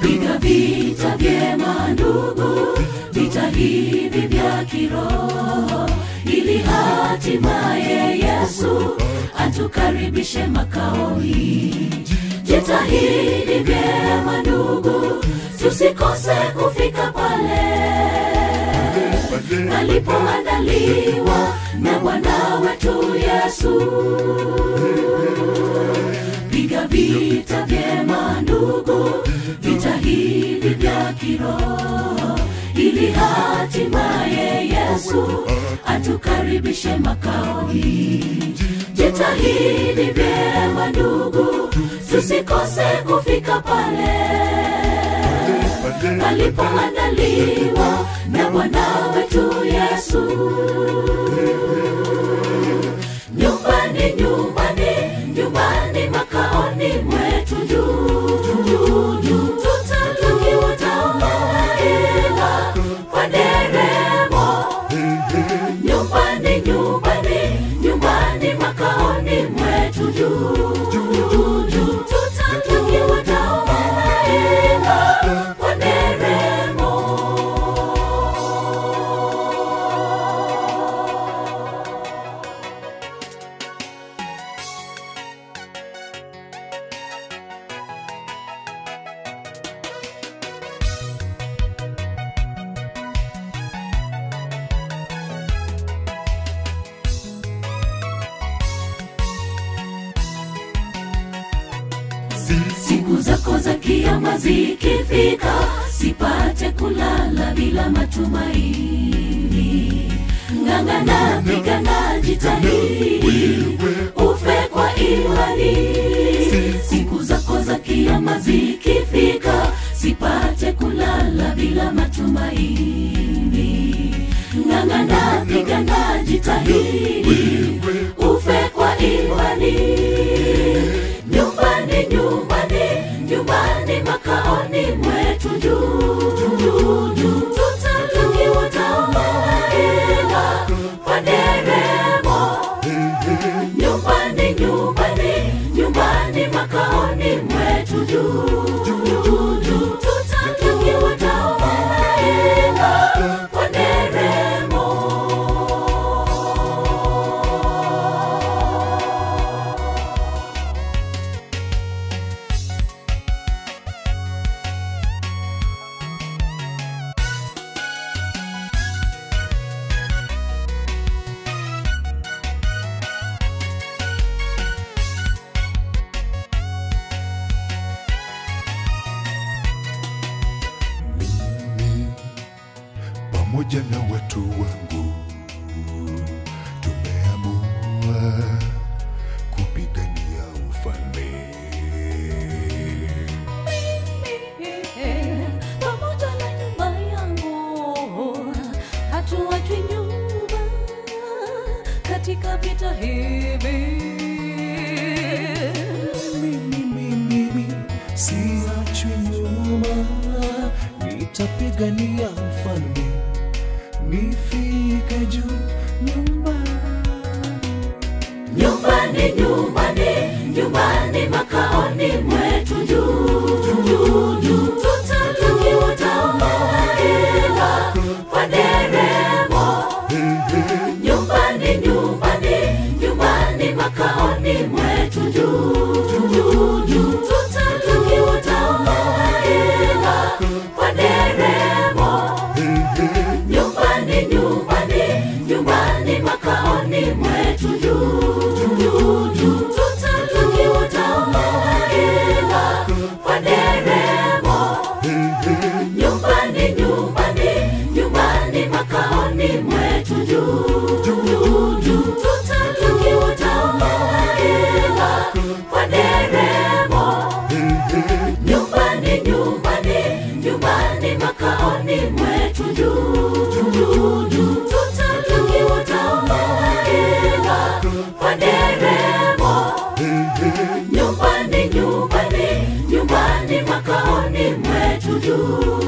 piga vita vyema ndugu vita hivi vya kiroho ili hatimaye yesu atukaribishe makaoni jitahidi vyema ndugu tusikose kufika pale alipoandaliwa na bwana wetu yesu piga vita vyema ndugu vita hivi vya kiroho ili hatimaye yesu atukaribishe makaoni jitahidi vyema ndugu tusikose kufika pale alipoandaliwa na bwana wetu yesu nyumbani nyumbani nyumbani makaoni mwetu juu juu juu tutatukiwa tamaila kwa deremo nyumbani nyumbani nyumbani makaoni mwetu juu juu juu tutatukiwa tamaila kwa deremo siku zako za kiama zikifika sipate kulala bila matumaini ng'ang'ana pigana jitahidi ufe kwa imani siku zako za kiama zikifika sipate kulala bila matumaini ng'ang'ana pigana jitahidi ufe kwa imani nyumbani nyumbani nyumbani makaoni mwetu juu juu juu tutatukiwa tamaila kwa deremo nyumbani nyumbani nyumbani makaoni mwetu juu juu juu tutatukiwa tamaila kwa deremo pamoja na watu wangu tumeamua kupigania ufalme pamoja na nyumba yangu hatuachwi nyuma katika vita hivi mimi mimi siachwi nyuma nitapigania mfalme nifike juu nyumbani nyumbani nyumbani nyumbani makaoni mwetu juu juu juu tutatukiwa tamaila kwa deremo nyumbani nyumbani nyumbani makaoni mwetu juu juu juu tutatukiwa tamaila kwa deremo nyumbani nyumbani nyumbani makaoni mwetu juu juu juu tutatukiwa tamaila kwa deremo nyumbani nyumbani nyumbani makaoni mwetu juu juu juu tutatukiwa tamaila kwa deremo nyumbani nyumbani nyumbani makaoni mwetu juu juu juu tutatukiwa tamaila kwa deremo nyumbani nyumbani nyumbani makaoni mwetu juu